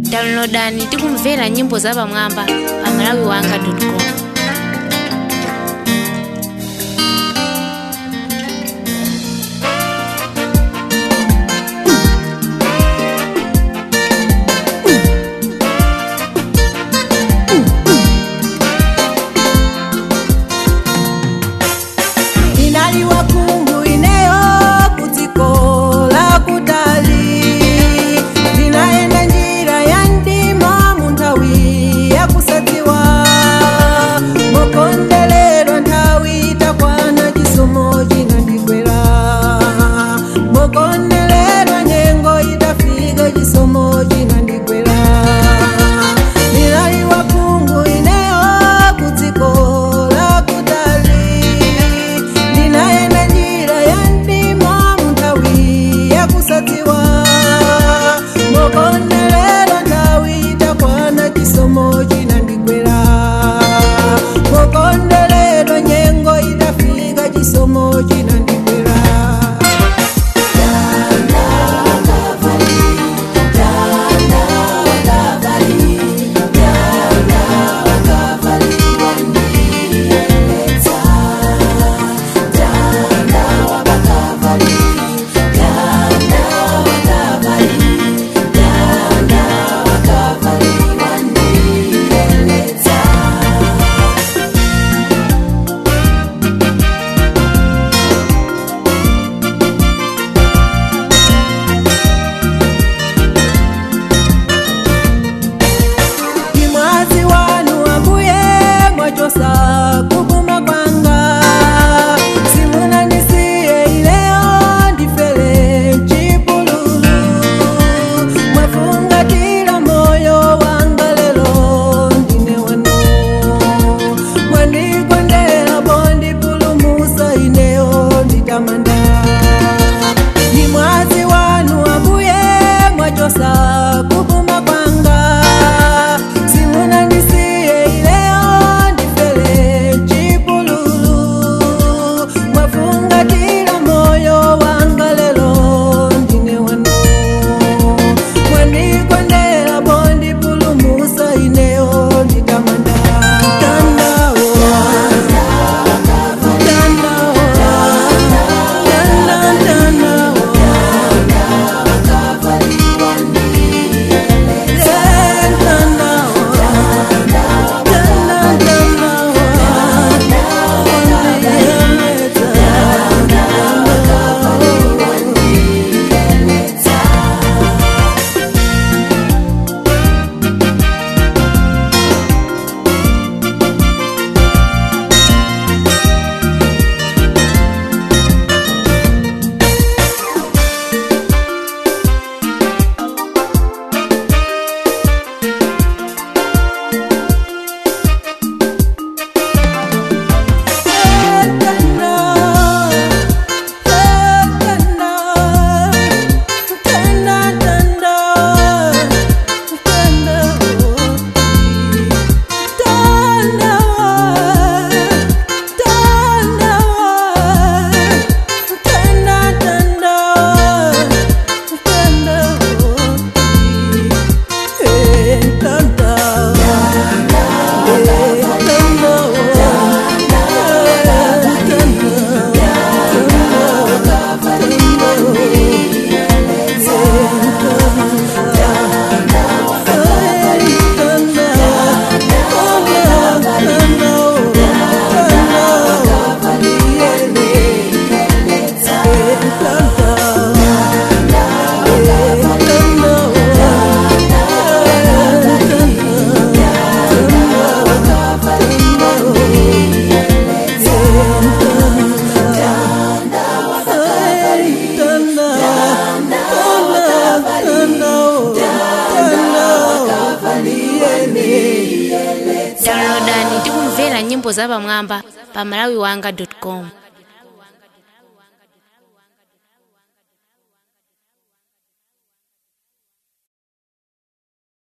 downloadani tikumvera nyimbo zapamwamba pa malawiwanga.com inaliwa kungu ineyo kudziko la kutali ndinaenda njira ya ndima mu nthawi yakusadziwa mokondeledwa nthawi itakwana chisomo chinandigwera mokondeledwa nyengo itafika chisomo chinandigwera ndinaliwa kungu ineyo kudziko la kutali ndinaenda njira ya ndima mnthawi yakusadziwa mokondeledwa nthawi itakwana chisomo chinandigwera mokondeledwa nyengo itafika chisomo chinandigwera imwazi wanu ambuye mwachosa kupuma kwanga simunandisiye ileo ndifele chipululu mwafungatira moyo wanga lelo ndine wanu mwandigondera pondipulumusa ineo nditamanda ni mwazi wanu ambuye mwachosa kupuma kwanga simunandisiye ileo ndifele chipululu mwafungatira moyo wanga lelo ndine wanu mwandigondera pondipulumusa ineo nditamanda Tandawo. Tandawo. Tandawo. downloadani tikumvera nyimbo zapamwamba pa malawiwanga.com